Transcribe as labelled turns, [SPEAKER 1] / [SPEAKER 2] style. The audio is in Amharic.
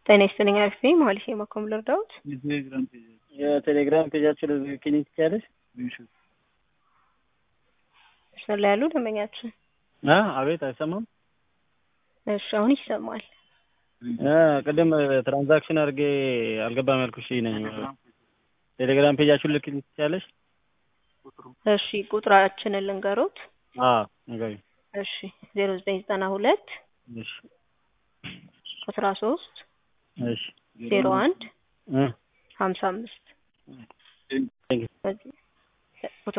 [SPEAKER 1] ጤና ይስጥልኝ አሪፍ ነኝ መሀሌት የማኮም ልርዳዎት?
[SPEAKER 2] የቴሌግራም ፔጃችን ክሊኒክ ትችያለሽ?
[SPEAKER 1] መስመር ላይ ያሉ ደንበኛችን
[SPEAKER 2] አ አቤት አይሰማም?
[SPEAKER 1] እሺ አሁን ይሰማል።
[SPEAKER 2] አ ቅድም ትራንዛክሽን አድርጌ አልገባም ያልኩሽ ነኝ። ቴሌግራም ፔጃችሁን ልክልኝ ትችያለሽ?
[SPEAKER 1] እሺ ቁጥራችንን ልንገሮት።
[SPEAKER 2] አ ንገሪኝ።
[SPEAKER 1] እሺ ዜሮ ዘጠኝ ዘጠና ሁለት
[SPEAKER 2] እሺ
[SPEAKER 1] አስራ ሶስት
[SPEAKER 2] እሺ
[SPEAKER 1] ዜሮ አንድ
[SPEAKER 2] እ
[SPEAKER 1] ሀምሳ አምስት
[SPEAKER 2] ቴንክ ዩ
[SPEAKER 1] በዚህ